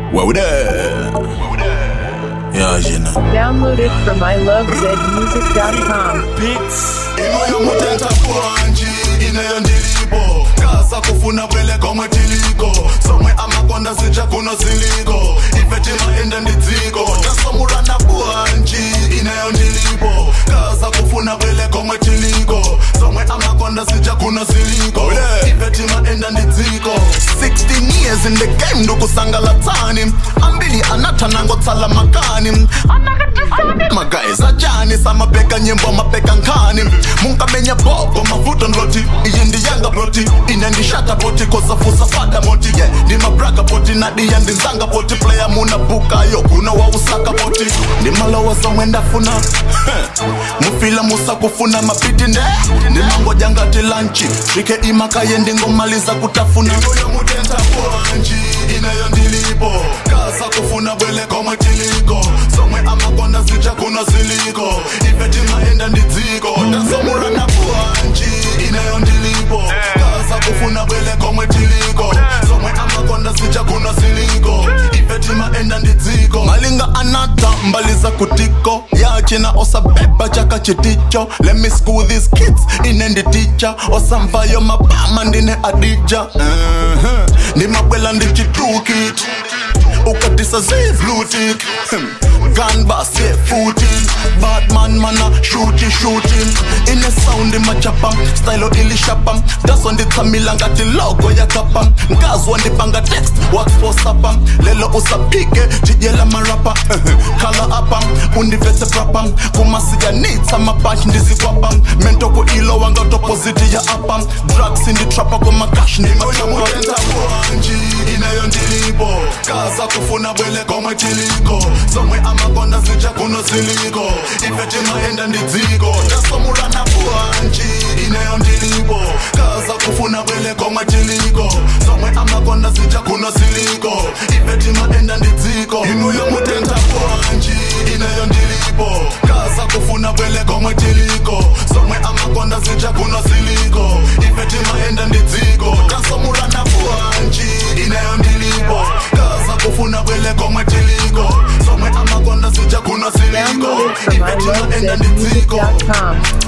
Wow there. Yeah, you know. Download it from ilovezmusic.com. imoyo mutenta bwanji ineyo ndilipo kasa kufuna bwele komwe tiliko somwe amakonda zitsha kuno ziliko ifetima ende ndidziko tasomulana bwanji ineyo ndilipo kasa kufuna bwele komwe tiliko somwe amakonda zitsha kuno ziliko ifetima ende ndidziko 16 years in the game ndukusangalatsani ambili anathanangotsala makani magays ajani samabheka nyimbo amabheka nkhani munkamenya bhoko mavuto ndloti iyi ndiyanga broti ine ndishata boti kosafusa fada moti ye ndimabraga boti nadiya ndinzanga boti playa muna bukayo kuno wausaka boti ndimalowa somwe ndafuna mufila musakufuna mapiti nde ndimangoja ngati lanchi svike imakaye ndingomaliza kutafuna iyoyo mutenta bwanji ineyo ndilipo kasa kufuna bwele komwe tiliko somwe amakonda zitsha kuno ziliko ifetima enda ndidziko tasomulana bwanji ineyo ndilipo kasa kufuna bwele komwe tiliko somwe amakonda zitsha kuno ziliko ifetima enda ndidziko malinga anata mbaliza kutiko yachina osabeba chaka chiticho let me school these kids ine nditicha osamvayo mabama ndine adija uh-huh. ndimabwela ndichitukit ukatisa zivlutik ganbas ye footing batman mana shuti shooting ine saundi machapa stylo ilishapa daso nditsamila ngati logo yakapa ngazwa ndibanga text watfosapa lelo usapike tijela marapa khala apa undivese prapa kumasiyanitsa mabashi ndizikwapa mentoko ilowa ngatopositi ya apa drugs inditrapa komakash ndimatamurotenta bwanji ineyo ndilipo kaza kufuna bwele komwe tiliko somwe amakonda zitsha kuno ziliko ifetima enda ndidziko tasomulana bwanji ineyo ndilipo kaza kufuna bwele komwe tiliko somwe amakonda zitsha kuno ziliko ifetima enda ndidziko inuyo mutenta bwanji ineyo ndilipo kaza kufuna bwele komwe tiliko somwe amakonda zitsha kuno ziliko ifetima enda ndidziko tasomulana bwanji ineyo ndilipo kaza kufuna bwele komwe tiliko somwe amakonda zitsha kuno ziliko Download it from ifetima enda ndidziko ilovezmusic.com.